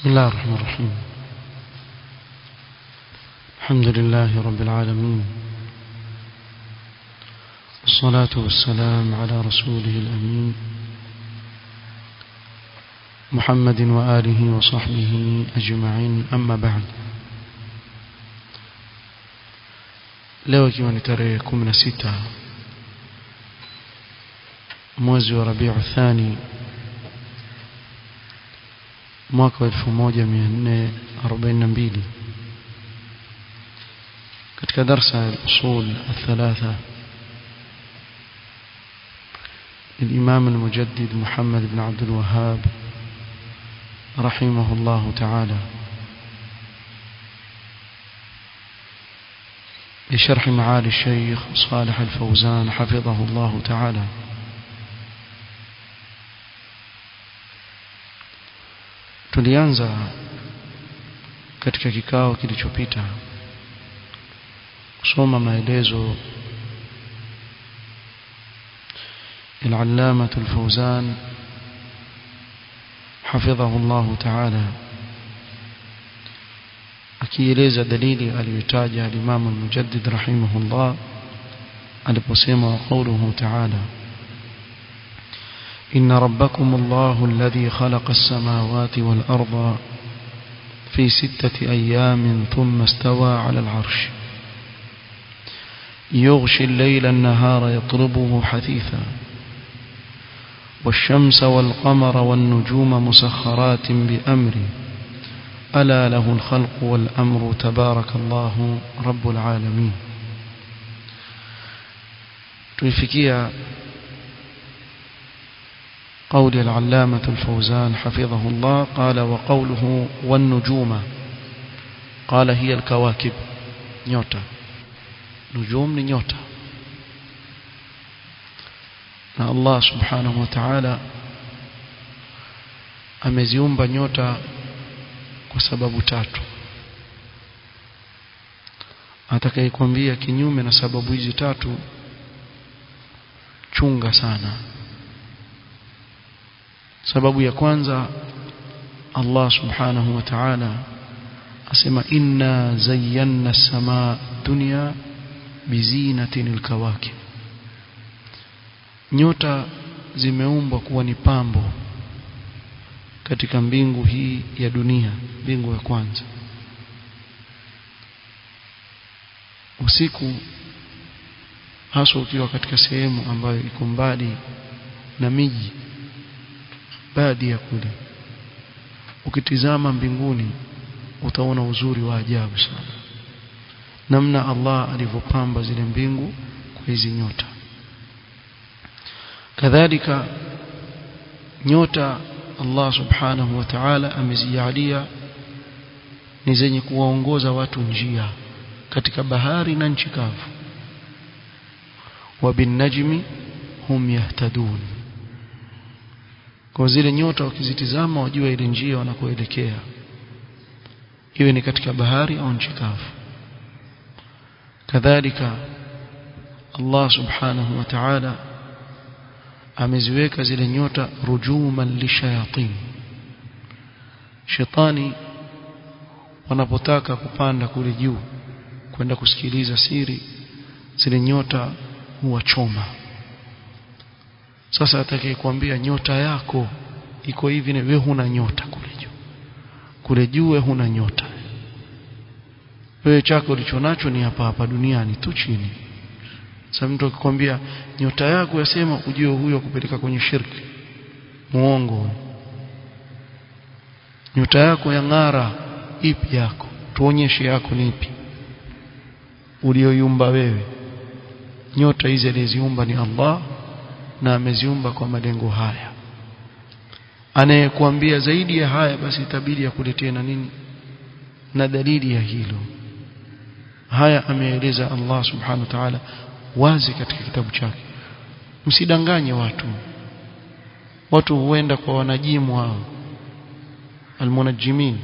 بسم الله الرحمن الرحيم الحمد لله رب العالمين والصلاة والسلام على رسوله الأمين محمد وآله وصحبه أجمعين أما بعد leo ikiwa ni tarehe 16 mwezi wa Rabiu Thani mwaka wa 1442 katika darsa ya usul الثلاثه للإمام المجدد محمد بن عبد الوهاب رحمه الله تعالى بشرح معالي الشيخ صالح الفوزان حفظه الله تعالى tulianza katika kikao kilichopita kusoma maelezo العلامة الفوزان حفظه الله تعالى akieleza dalili aliyotaja al-Imam al-Mujaddid rahimahullah aliposema wa qawluhu ta'ala inna rabbakum Allahu alladhi khalaqa as-samawati wal-arda fi sittati ayamin thumma istawa 'ala al-'arsh يغشي الليل النهار يطلبه حثيثا والشمس والقمر والنجوم مسخرات بأمره ألا له الخلق والأمر تبارك الله رب العالمين تنفكيا قول العلامة الفوزان حفظه الله قال وقوله والنجوم قال هي الكواكب نيوتا نجوم نيوتا na Allah subhanahu wa ta'ala ameziumba nyota kwa sababu tatu atakayekwambia kinyume na sababu hizi tatu chunga sana sababu ya kwanza Allah subhanahu wa ta'ala asema inna zayyana as-samaa dunya bizinatin al-kawakib nyota zimeumbwa kuwa ni pambo katika mbingu hii ya dunia mbingu ya kwanza usiku hasa ukiwa katika sehemu ambayo iko mbali na miji baadhi ya kule ukitizama mbinguni utaona uzuri wa ajabu sana namna Allah alivyopamba zile mbingu kwa hizi nyota kadhalika nyota Allah subhanahu wa ta'ala amezijalia ni zenye kuwaongoza watu njia katika bahari na nchi kavu wa bin najmi hum yahtadun kwa zile nyota wakizitizama wajua ile njia wanakoelekea iwe ni katika bahari au nchi kavu kadhalika Allah subhanahu wa ta'ala ameziweka zile nyota rujuman lishayatin shetani wanapotaka kupanda kule juu kwenda kusikiliza siri zile nyota huwachoma sasa atakayekwambia nyota yako iko hivi na wewe huna nyota kule juu kule juu wewe huna nyota wewe chako ulichonacho ni hapa hapa duniani tu chini sasa mtu akikwambia nyota yako yasema ujue huyo kupeleka kwenye shirki muongo nyota yako ya ng'ara ipi yako tuonyeshe yako ni ipi ulioiumba wewe nyota hizi aliziumba ni Allah na ameziumba kwa malengo haya anayekuambia zaidi ya haya basi itabidi akuletee na nini na dalili ya hilo haya ameeleza Allah subhanahu wa ta'ala wazi katika kitabu chake msidanganye watu watu huenda kwa wanajimu hao almunajimin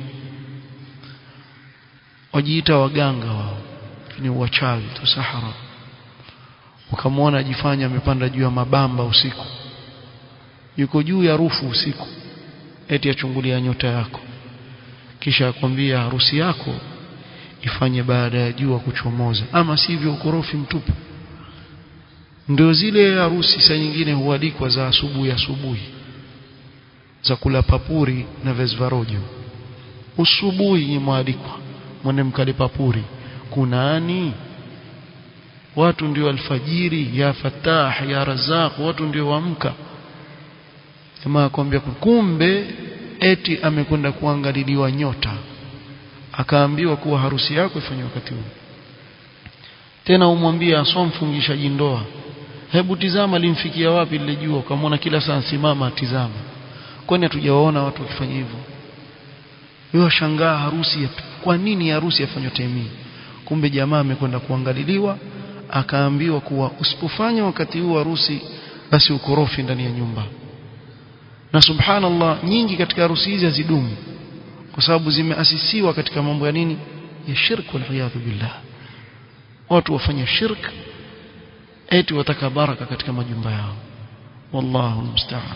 wajiita waganga wao ni wachawi tu sahara ukamwona ajifanya amepanda juu ya mabamba usiku yuko juu ya rufu usiku eti achungulia nyota yako kisha akwambia harusi yako ifanye baada ya jua kuchomoza ama sivyo ukorofi mtupu ndio zile harusi saa nyingine hualikwa za asubuhi asubuhi za kula papuri na vezvarojo usubuhi mwalikwa mwende mkale papuri kunani watu ndio alfajiri ya fatah ya razaq watu ndio waamka jamaa akwambia kumbe eti amekwenda kuangaliliwa nyota akaambiwa kuwa harusi yako ifanywe wakati huu tena umwambie asomfungishaji ndoa hebu tizama limfikia wapi lile jua ukamwona kila saa simama tizama kwani hatujawaona watu wakifanya hivyo wewe shangaa harusi ya, kwa nini harusi yafanywa temii kumbe jamaa amekwenda kuangaliliwa akaambiwa kuwa usipofanya wakati huu harusi basi ukorofi ndani ya nyumba na subhanallah nyingi katika harusi hizi hazidumu kwa sababu zimeasisiwa katika mambo ya nini ya shirk wal billah watu wafanya shirk eti wataka baraka katika majumba yao wallahu musta'an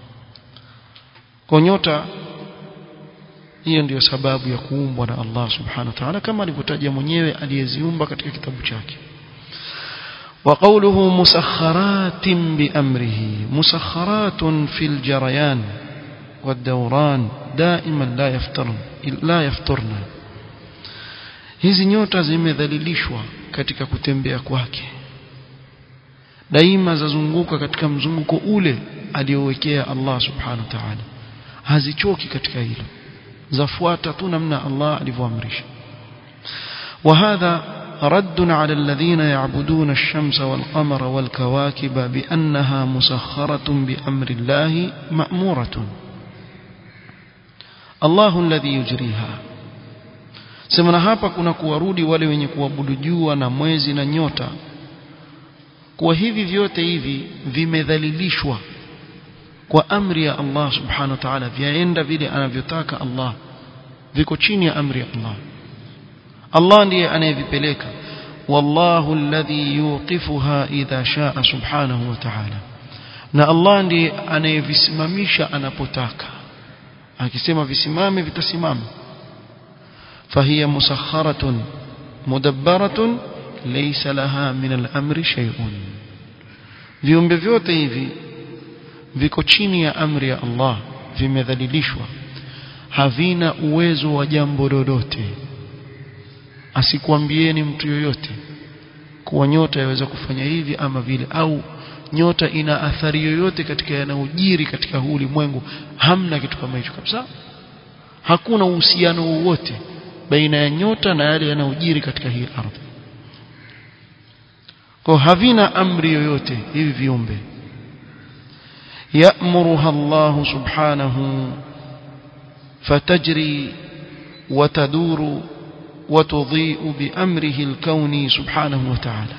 kwa nyota hiyo ndiyo sababu ya kuumbwa na Allah subhanahu wa ta'ala kama alivyotaja mwenyewe aliyeziumba katika kitabu chake وقوله مسخرات بأمره مسخرات في الجريان والدوران دائما لا يفترن لا يفترن hizi nyota zimedhalilishwa katika kutembea kwake daima zazunguka katika mzunguko ule aliowekea Allah subhanahu wa ta'ala hazichoki katika hilo zafuata tu namna Allah alivyoamrisha وهذا رد على الذين يعبدون الشمس والقمر والكواكب بأنها مسخرة بأمر الله مأمورة الله الذي يجريها semana hapa kuna kuwarudi wale wenye kuabudu jua na mwezi na nyota kwa hivi vyote hivi vimedhalilishwa kwa amri ya Allah subhanahu wa ta'ala vyaenda vile anavyotaka Allah viko chini ya amri ya Allah Allah ndiye anayevipeleka wallahu alladhi yuqifuha idha shaa subhanahu wa ta'ala na Allah ndiye anayevisimamisha anapotaka akisema visimame vitasimama fahiya musakharatun mudabbaratun laysa laha min al-amri shay'un viumbe vyote hivi viko chini ya amri ya Allah vimedhalilishwa havina uwezo wa jambo lolote asikwambieni mtu yoyote kuwa nyota yaweza kufanya hivi ama vile au nyota ina athari yoyote katika yanayojiri katika huu ulimwengu hamna kitu kama hicho kabisa hakuna uhusiano wowote baina ya nyota na yale yanayojiri katika hii ardhi kwa havina amri yoyote hivi viumbe يأمرها الله سبحانه فتجري وتدور وتضيء بأمره الكوني سبحانه وتعالى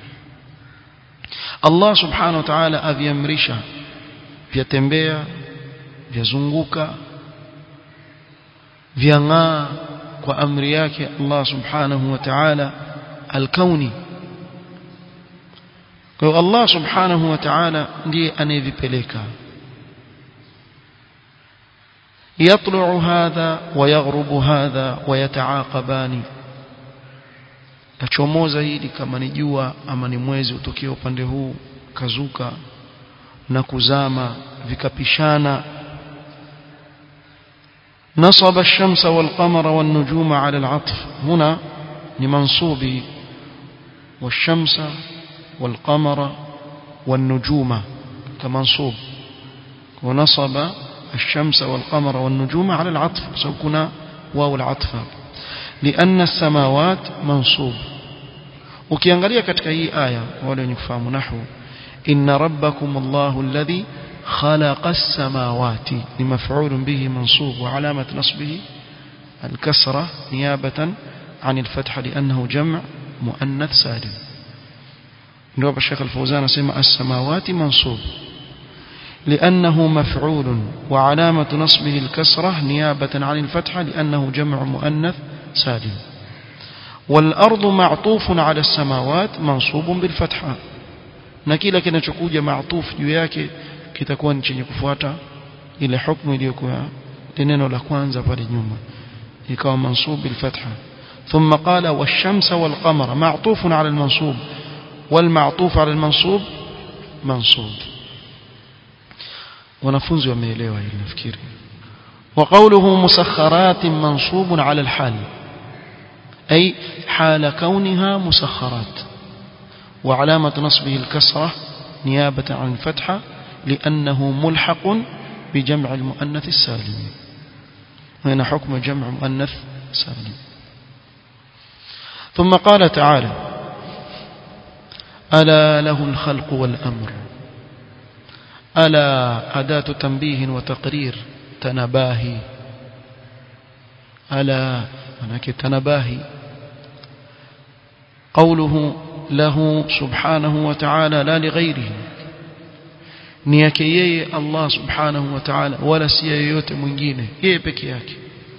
الله سبحانه وتعالى aviamrisha vyatembea vyazunguka vyang'aa kwa amri yake Allah subhanahu wa ta'ala alkauni kwa hiyo Allah subhanahu wa ta'ala ndiye anayevipeleka يطلع هذا ويغرب هذا ويتعاقبان tachomoza hili kama ni jua ama ni mwezi utokea upande huu kazuka na kuzama vikapishana نصب الشمس والقمر والنجوم على العطف هنا لمنصوب والشمس والقمر والنجوم كمنصوب ونصب الشمس والقمر والنجوم على العطف سوكنا واو العطف لأن السماوات منصوب ukiangalia katika hii aya wale wenye kufahamu nahwu inna rabbakum Allahu alladhi khalaqa as-samawati ni maf'ulun bihi mansub wa alamat nasbihi al-kasra niyabatan عن الفتح لأنه جمع مؤنث سالم ndio hapa Sheikh Al-Fawzan anasema as-samawati mansub لأنه مفعول وعلامة نصبه الكسرة نيابة عن الفتحة لأنه جمع مؤنث سالم والأرض معطوف على السماوات منصوب بالفتحة نكيلا kinachokuja معطوف juu yake kitakuwa ni chenye kufuata ile hukumu iliyokuwa neno la kwanza pale nyuma ikawa mansub bil fatha ثم قال والشمس والقمر معطوف على المنصوب والمعطوف على المنصوب منصوب wanafunzi wameelewa hili nafikiri وقوله مسخرات منصوب على الحال أي حال كونها مسخرات وعلامة نصبه الكسرة نيابة عن الفتحة لأنه ملحق بجمع المؤنث السالم هنا حكم جمع مؤنث سالم ثم قال تعالى ألا له الخلق والأمر ألا أداة تنبيه وتقرير تنباهي ألا هناك تنباهي قوله له سبحانه وتعالى لا لغيره ni yake yeye Allah subhanahu wa ta'ala wala si yeyote mwingine yeye peke yake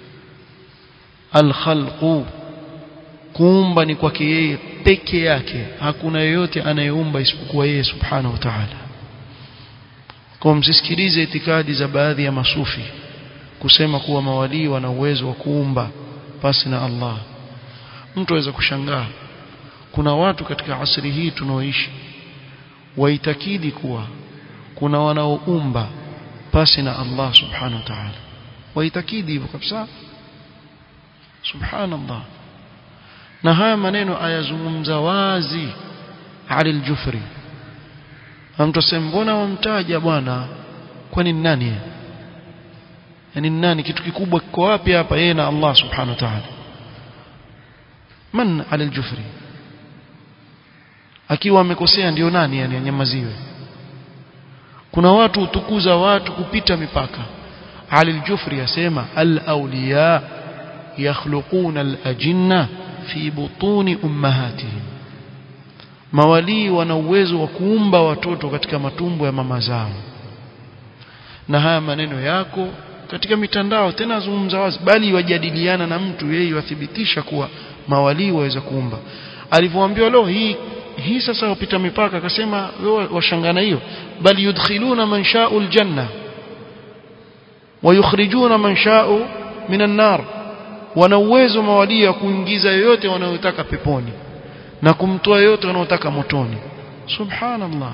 al-khalqu kuumba ni kwake yeye peke yake hakuna yeyote anayeumba isipokuwa yeye subhanahu wa ta'ala kwa msisikilize itikadi za baadhi ya masufi kusema kuwa mawalii wana uwezo wa kuumba pasi na Allah mtu aweza kushangaa kuna watu katika asri hii tunaoishi waitakidi kuwa kuna wanaoumba pasi na Allah subhanahu wa ta'ala waitakidi hivyo kabisa subhanallah na haya maneno ayazungumza wazi Ali al-Jufri mtu asema mbona wamtaja bwana kwani ni nani yani ni nani kitu kikubwa kiko wapi hapa yeye na Allah subhanahu wa ta'ala man Ali al-Jufri akiwa amekosea ndio nani yani anyamaziwe kuna watu utukuza watu kupita mipaka Ali al-Jufri yasema al-awliya yakhluquna al-ajinna fi butuni ummahatihim mawalii wana uwezo wa kuumba watoto katika matumbo ya mama zao na haya maneno yako katika mitandao tena azungumza wazi bali wajadiliana na mtu yeye wathibitisha kuwa mawalii waweza kuumba alivyoambiwa leo hii hii sasa wapita mipaka akasema wewe washangana hiyo bali yudkhiluna man sha'u aljanna wayukhrijuna man sha'u minan nar wana uwezo mawalii wa kuingiza yoyote wanayotaka peponi na kumtoa yote wanaotaka motoni subhanallah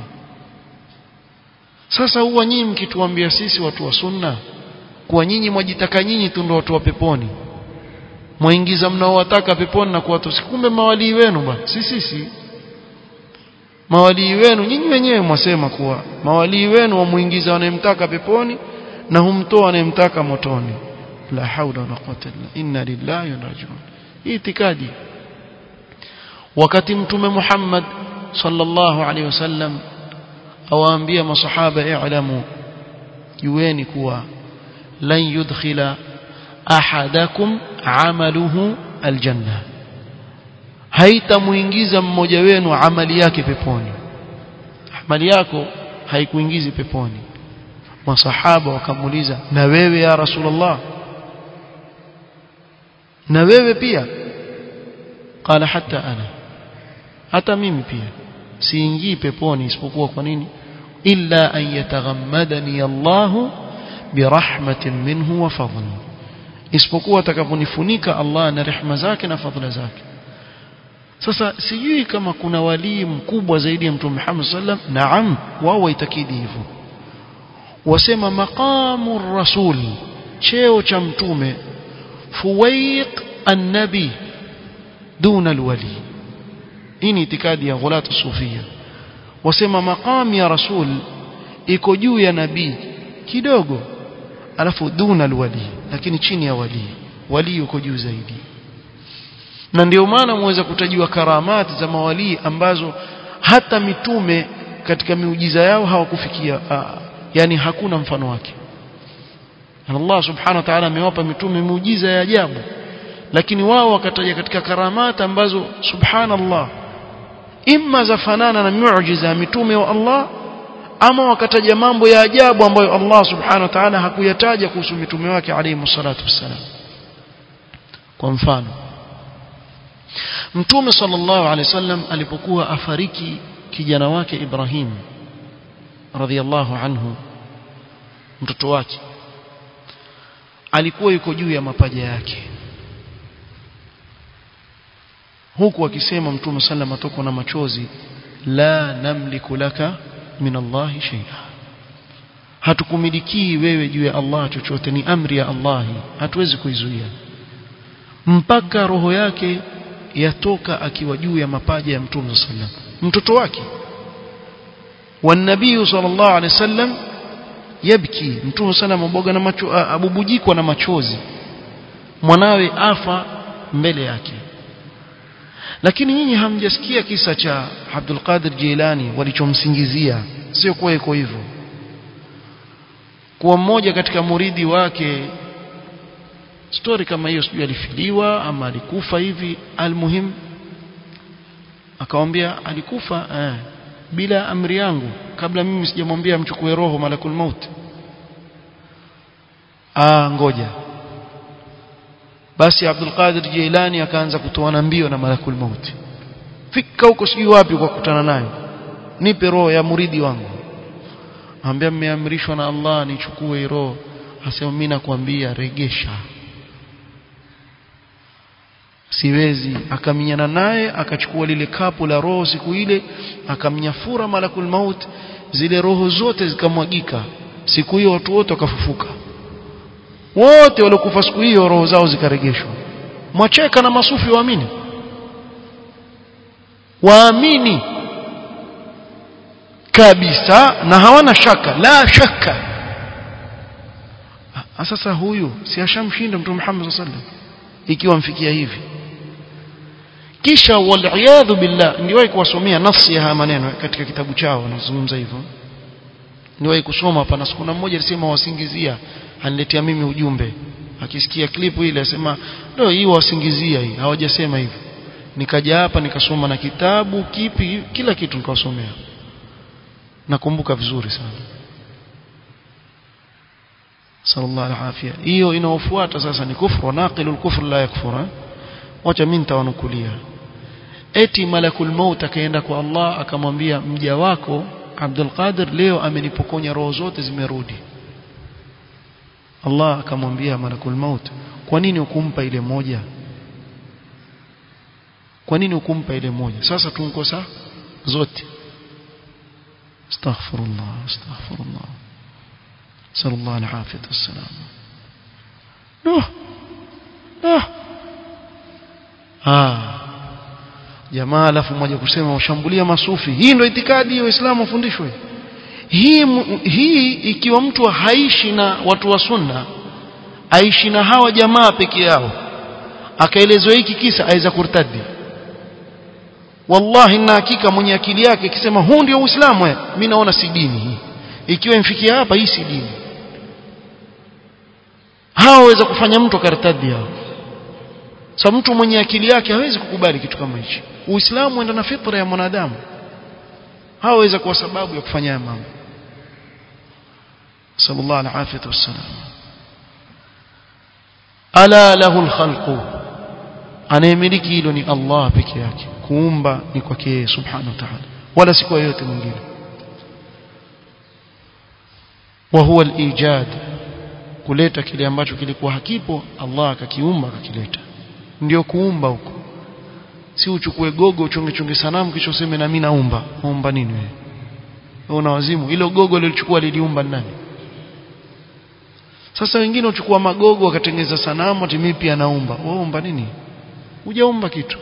sasa huwa nyinyi mkituambia sisi watu wa sunna kuwa nyinyi mwajitaka nyinyi tu ndio watu wa peponi mwaingiza mnaowataka peponi na kuwatosi kumbe mawalii wenu bwana si sisi mawalii wenu nyinyi wenyewe mwasema kuwa mawalii wenu wamuingiza wanayemtaka peponi na humtoa anayemtaka motoni la haula wala quwwata illa inna lillahi wa inna rajiun hii itikadi wakati mtume Muhammad sallallahu alaihi wasallam awaambia masahaba i'lamu jueni kuwa lan yudkhila ahadakum amaluhu aljanna haitamuingiza mmoja wenu amali yake peponi amali yako haikuingizi peponi masahaba wakamuuliza na wewe ya rasulullah na wewe pia qala hata ana hata mimi pia siingii peponi isipokuwa kwa nini illa an yataghammadani Allahu birahmatin minhu wa fadl isipokuwa atakaponifunika Allah na rehema zake na fadhila zake sasa sijui kama kuna walii mkubwa zaidi ya mtume Muhammad sallam naam wao waitakidi hivyo wasema maqamu rasul cheo cha mtume fuwaiq an-nabi duna alwali hii ni itikadi ya ghulatu sufia wasema maqam ya rasul iko juu ya nabii kidogo alafu duna alwali lakini chini ya wali wali yuko juu zaidi na ndio maana muweza kutajiwa karamati za mawalii ambazo hata mitume katika miujiza yao hawakufikia yani hakuna mfano wake Allah subhanahu wa ta'ala amewapa mitume miujiza ya ajabu lakini wao wakataja katika karamata ambazo subhanallah imma zafanana na miujiza ya mitume wa Allah ama wakataja mambo ya ajabu ambayo Allah subhanahu wa ta'ala hakuyataja kuhusu mitume wake alayhi salatu wassalam kwa mfano mtume sallallahu alayhi wasallam alipokuwa afariki kijana wake Ibrahim radhiyallahu anhu mtoto wake alikuwa yuko juu ya mapaja yake huku akisema mtume sallam atokwa na machozi la namliku laka min Allahi shay'a hatukumilikii wewe juu ya Allah chochote ni amri ya Allah hatuwezi kuizuia mpaka roho yake yatoka akiwa juu ya mapaja ya mtume sallam mtoto wake والنبي صلى الله عليه وسلم يبكي mtume sallam aboga na macho abubujikwa na machozi mwanawe afa mbele yake lakini nyinyi hamjasikia kisa cha Abdul Qadir Jilani walichomsingizia sio kwa iko hivyo kuwa mmoja katika muridi wake story kama hiyo sijui alifiliwa ama alikufa hivi almuhim akamwambia alikufa eh, bila amri yangu kabla mimi sijamwambia mchukue roho malakul maut ah ngoja basi Abdul Qadir Jilani akaanza kutoana mbio na malakul maut fika huko sijui wapi kwa kukutana naye nipe roho ya muridi wangu ambia mmeamrishwa na Allah nichukue roho asema mimi nakwambia regesha siwezi akaminyana naye akachukua lile kapu la roho siku ile akamnyafura malakul maut zile roho zote zikamwagika siku hiyo watu wote wakafufuka wote waliokufa siku hiyo roho zao zikaregeshwa mwacheka na masufi waamini waamini kabisa na hawana shaka la shaka sasa huyu si ashamshinda mtume Muhammad sallallahu alaihi wasallam ikiwa mfikia hivi kisha waliyadhu billah ndiwahi kuwasomea nafsi ya haya maneno katika kitabu chao wanazungumza hivyo ndiwahi kusoma hapa na siku mmoja alisema wasingizia aniletea mimi ujumbe akisikia klipu ile asema ndio hii wasingizia hii hawajasema hivyo nikaja hapa nikasoma na kitabu kipi kila kitu nikawasomea nakumbuka vizuri sana sallallahu alafia hiyo inaofuata sasa ni kufru naqilul kufr la yakfura wacha mimi nitawanukulia eti malakul maut akaenda kwa Allah akamwambia mja wako Abdul Qadir leo amenipokonya roho zote zimerudi Allah akamwambia malakul maut kwa nini ukumpa ile moja kwa nini ukumpa ile moja sasa tunkosa zote astaghfirullah astaghfirullah sallallahu alaihi wasallam no no ah jamaa alafu mmoja kusema ushambulia masufi hii ndio itikadi ya Uislamu ufundishwe hii hii ikiwa mtu haishi na watu wa sunna aishi na hawa jamaa peke yao akaelezwa hiki kisa aweza kurtadi wallahi na hakika mwenye akili yake ikisema huu ndio Uislamu mimi naona si dini hii ikiwa imfikia hapa hii si dini hawa waweza kufanya mtu akartadi hao sasa mtu mwenye akili yake hawezi kukubali kitu kama hichi uislamu uenda na fitra ya mwanadamu hawaweza kuwa sababu ya kufanya mambo sallallahu alaihi wasallam ala lahu alkhalqu anayemiliki hilo ni Allah peke yake kuumba ni kwake yeye subhanahu wa ta'ala wala si kwa yote mwingine wa huwa alijad kuleta kile ambacho kilikuwa hakipo Allah akakiumba akakileta ndio kuumba huko si uchukue gogo uchonge chonge sanamu kisha useme na mimi naumba naumba nini wewe una wazimu hilo gogo lilichukua liliumba nani sasa wengine uchukua magogo wakatengeneza sanamu ati mimi pia naumba wewe umba nini hujaumba kitu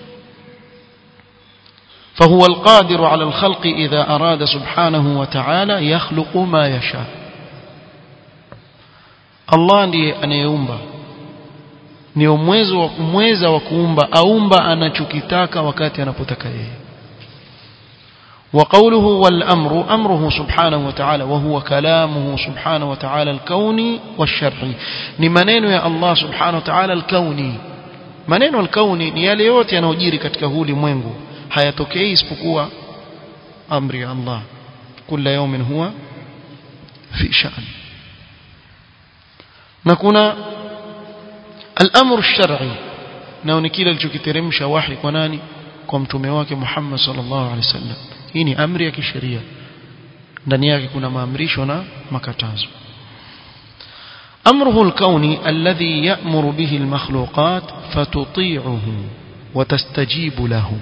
فهو القادر على الخلق إذا أراد سبحانه وتعالى يخلق ما يشاء الله ndiye anayeumba ni umwezo wa kumweza wa kuumba aumba anachokitaka wakati anapotaka yeye وقوله والأمر أمره سبحانه وتعالى وهو كلامه سبحانه وتعالى الكوني والشرعي ni maneno ya Allah subhanahu wa ta'ala al-kauni maneno al-kauni ni yale yote yanayojiri katika huu ulimwengu hayatokei isipokuwa amri ya Allah kila yawmin huwa fi sha'n na kuna al-amru ash-shar'i nao ni kile alichokiteremsha wahi kwa nani kwa mtume wake Muhammad sallallahu alaihi wasallam hii ni amri ya kisheria ndani yake kuna maamrisho na makatazo أمره الكوني الذي يأمر به المخلوقات فتطيعه watastajibu lahu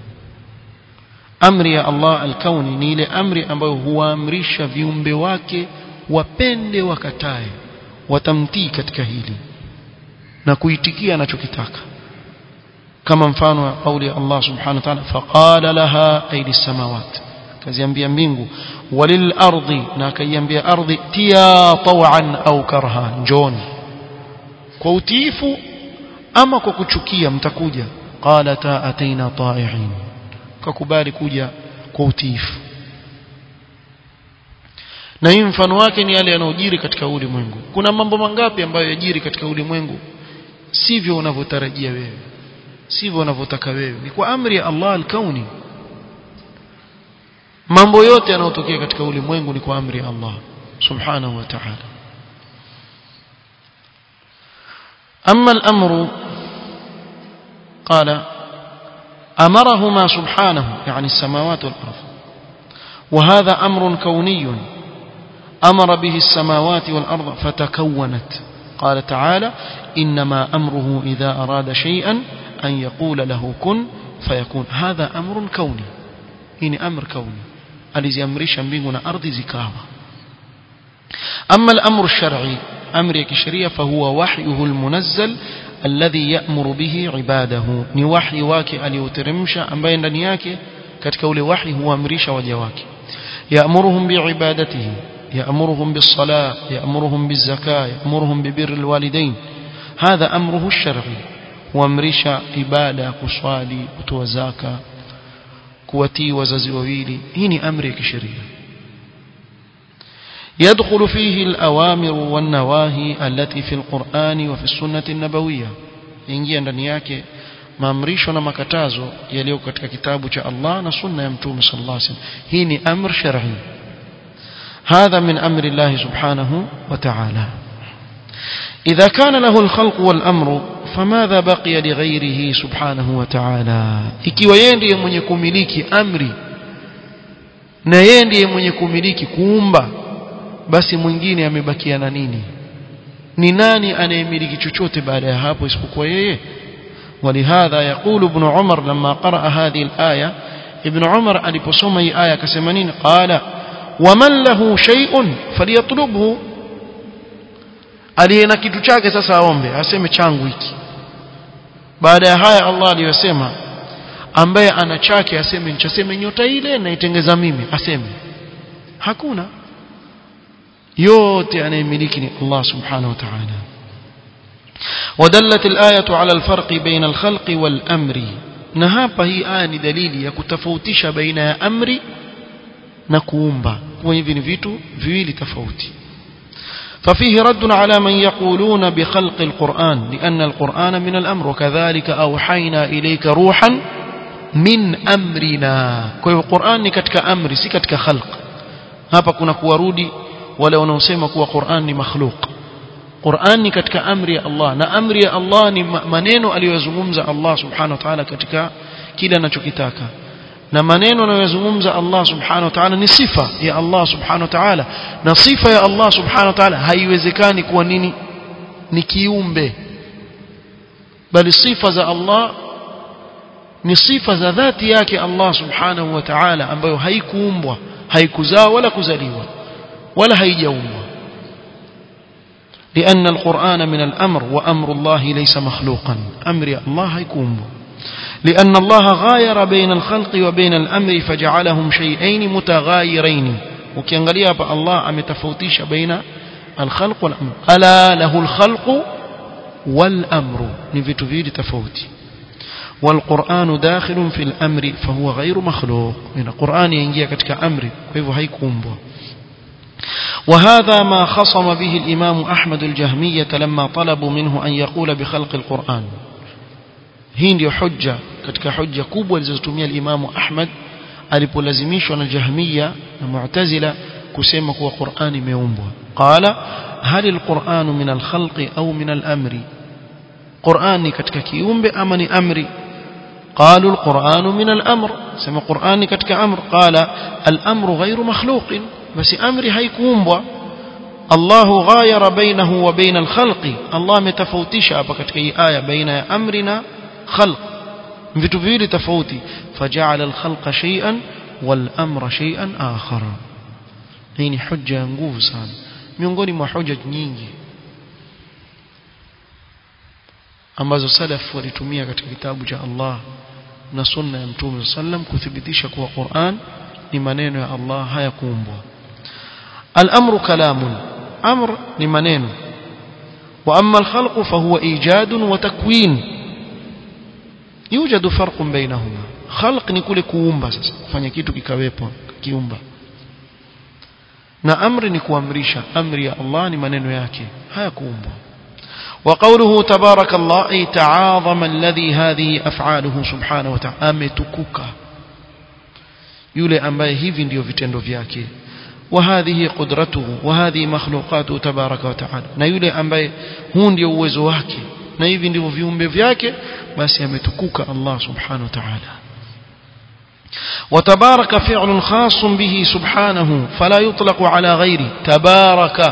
amri ya Allah alkauni ni ile amri ambayo huwaamrisha viumbe wake wapende wakatae watamtii katika hili na kuitikia anachokitaka kama mfano wa kauli ya Allah subhanahu wa ta'ala faqala laha aidi samawat kaziambia mbingu walil ardi na akaiambia ardhi tia tawan au karha njoni kwa utiifu ama kwa kuchukia mtakuja qalata ataina ta'i'in kakubali kuja kwa utiifu na hii mfano wake ni yale yanayojiri katika ulimwengu kuna mambo mangapi ambayo yajiri katika ulimwengu sivyo unavyotarajia wewe sivyo unavyotaka wewe ni kwa amri ya Allah al-kauni mambo yote yanayotokea katika ulimwengu ni kwa amri ya Allah subhanahu wa ta'ala أما الأمر قال أمرهما سبحانه يعني السماوات والأرض وهذا أمر كوني أمر به السماوات والأرض فتكونت قال تعالى إنما أمره إذا أراد شيئا أن يقول له كن فيكون هذا أمر كوني إن أمر كوني الذي أمرش بيننا أرض زكاوة أما الأمر الشرعي أمر كشرية فهو وحيه المنزل الذي يأمر به عباده ni wahi wake alioteremsha ambaye ndani yake katika ule wahi huamrisha waja wake يأمرهم بعبادته يأمرهم بالصلاة يأمرهم بالزكاة يأمرهم ببر الوالدين هذا أمره الشرعي huamrisha ibada kuswali kutoa zaka kuwatii wazazi wawili hii ni amri ya kisheria يدخل فيه الأوامر والنواهي التي في القرآن وفي السنة النبوية ingia ndani yake maamrisho na makatazo yaliyo katika kitabu cha Allah na sunna ya mtume sallallahu alaihi wasallam hii ni amr shar'i هذا من أمر الله سبحانه وتعالى إذا كان له الخلق والأمر فماذا بقي لغيره سبحانه وتعالى ikiwa yeye ndiye mwenye kumiliki amri na yeye ndiye mwenye kumiliki kuumba basi mwingine amebakia na nini ni nani anayemiliki chochote baada ya hapo isipokuwa yeye ولهذا يقول ابن عمر لما قرأ هذه الآية ابن عمر aliposoma hii aya akasema nini qala waman lahu shay'un falyatlubhu aliyena kitu chake sasa aombe aseme changu hiki baada ya haya Allah aliyosema ambaye ana chake aseme nichaseme nyota ile naitengeza mimi aseme hakuna yote anayemiliki ni Allah subhanahu wa ta'ala ودلت الآية على الفرق بين الخلق والأمر نهابا هي آية دليل يكتفوتش بين أمر نكومبا ويفين فيتو فيلي تفوتي ففيه رد على من يقولون بخلق القرآن لأن القرآن من الأمر وكذلك أوحينا إليك روحا من أمرنا كوي القرآن كتك أمر سي كتك خلق هابا كنا كوارودي ولا wanaosema kuwa Qur'an ni makhluq Qur'an ni katika amri ya Allah na amri ya Allah ni maneno aliyozungumza Allah subhanahu wa ta'ala katika kile anachokitaka na maneno anayozungumza Allah subhanahu wa ta'ala ni sifa ya Allah subhanahu wa ta'ala na sifa ya Allah subhanahu wa ta'ala haiwezekani kuwa nini ni kiumbe bali sifa za Allah ni sifa za dhati yake Allah subhanahu wa ta'ala ambayo haikuumbwa haikuzaa wala kuzaliwa ولا هيجوم لأن القرآن من الأمر وأمر الله ليس مخلوقا أمر الله هيكون لأن الله غاير بين الخلق وبين الأمر فجعلهم شيئين متغايرين وكيانغاليا الله أمتفوتيش بين الخلق والأمر ألا له الخلق والأمر نفتو فيه تفوتي والقرآن داخل في الأمر فهو غير مخلوق من القرآن ينجي كتك أمر كيف هيكون بو وهذا ما خصم به الإمام أحمد الجهمية لما طلبوا منه أن يقول بخلق القرآن hii ndio hujja katika hujja kubwa alizotumia al-Imam Ahmad alipolazimishwa na Jahmiya na Mu'tazila kusema kuwa Qur'an imeumbwa qala hal al-Qur'an min al-khalqi au min al-amri Qur'an ni katika kiumbe ama ni amri قالوا القرآن من الأمر سمى قرآن كتك أمر قال الأمر غير مخلوق بس أمري هيكون الله غاير بينه وبين الخلق الله متفوتش أبكتك آية بين أمرنا خلق vitu viwili tofauti faja'ala al-khalqa shay'an wal amra shay'an akhar hii ni hujja ya nguvu sana miongoni mwa hoja nyingi ambazo salaf walitumia katika kitabu cha Allah na sunna ya Mtume sallam kuthibitisha kuwa Qur'an ni maneno ya Allah hayakuumbwa al-amru kalamun amr ni maneno wa amma al-khalqu fahuwa ijadun wa takwin yujadu farqun bainahuma khalq ni kule kuumba sasa kufanya kitu kikawepo kiumba na amri ni kuamrisha amri ya Allah ni maneno yake hayakuumbwa وقوله تبارك الله أي تعاظم الذي هذه أفعاله سبحانه وتعالى أمتكك يولي أمباي هيفي ndio vitendo vyake وهذه قدرته وهذه مخلوقاته تبارك وتعالى na yule ambaye huu ndio uwezo wake na hivi ndivyo viumbe vyake basi ametukuka Allah subhanahu wa ta'ala وتبارك فعل خاص به سبحانه فلا يطلق على غيره تبارك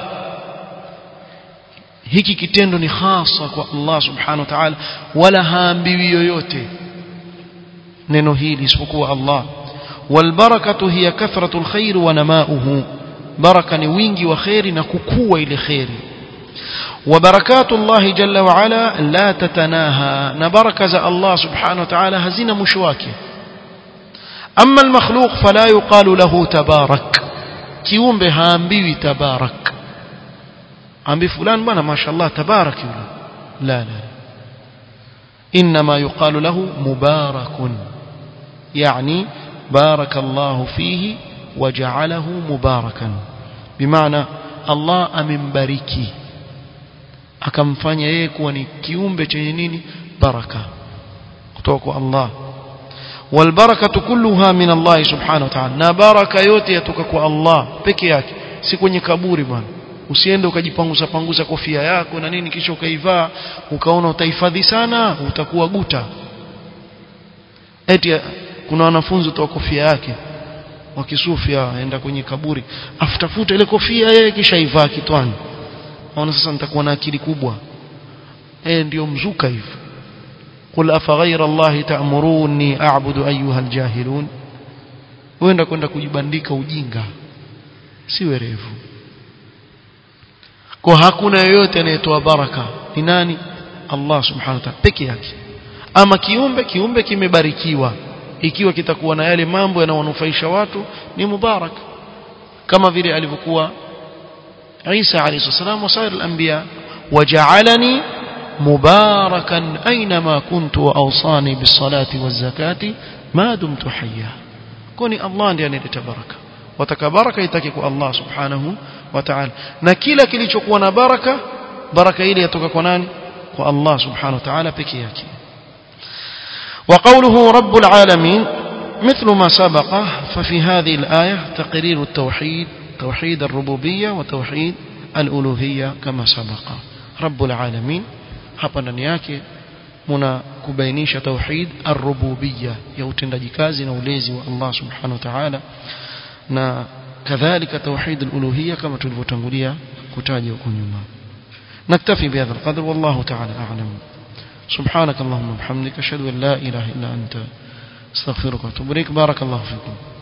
hiki kitendo ni hasa kwa Allah subhanahu wa ta'ala wala haambiwi yoyote neno hili isipokuwa Allah والبركه هي كثره الخير ونماؤه بركه ni wingi wa khairi na kukua ile khairi وبركات الله جل وعلا لا تتناهى نبركه الله سبحانه وتعالى هزنا مشواكه أما المخلوق فلا يقال له تبارك kiumbe haambiwi tabarak ambi fulani bwana mashallah tabarak yule la la انما يقال له مبارك يعني بارك الله فيه وجعله مباركا بمعنى الله amembariki akamfanya yeye kuwa ni kiumbe chenye nini baraka kutoka kwa Allah والبركه كلها من الله سبحانه وتعالى na baraka yote yatoka kwa Allah peke yake si kwenye kaburi bwana usiende ukajipangusa pangusa kofia yako na nini kisha ukaivaa ukaona utahifadhi sana utakuwa guta eti kuna wanafunzi toa kofia yake wakisufia aenda kwenye kaburi afutafuta ile kofia yeye kisha ivaa kitwani naona sasa nitakuwa na akili kubwa eh ndio mzuka hivyo قل أفغير الله تأمروني أعبد أيها الجاهلون وين kwenda kujibandika ujinga si werevu kwa hakuna yoyote anayetoa baraka ni nani Allah subhanahu wa ta'ala peke yake ama kiumbe kiumbe kimebarikiwa ikiwa kitakuwa na yale mambo yanayonufaisha watu ni mubarak kama vile alivyokuwa Isa alayhi salam wa sair al-anbiya waja'alani مباركا أينما كنت وأوصاني بالصلاة والزكاة ما دمت حيا كوني الله ndiye anayeleta baraka wataka baraka itake kwa Allah subhanahu wa ta'ala na kila kilichokuwa na baraka baraka ile yatoka kwa nani kwa Allah subhanahu wa ta'ala pekee yake وقوله رب العالمين مثل ما سبق ففي هذه الآية تقرير التوحيد توحيد الربوبية وتوحيد الألوهية كما سبق رب العالمين hapa ndani yake muna kubainisha tauhid ar-rububiyya ya utendaji kazi na ulezi wa Allah subhanahu wa ta'ala na kadhalika tauhid al-uluhiyya kama tulivyotangulia kutaja huko nyuma naktafi bihadha al-qadr wallahu ta'ala a'lam سبحانك اللهم وبحمدك اشهد ان لا اله الا انت استغفرك واتوب اليك بارك الله فيكم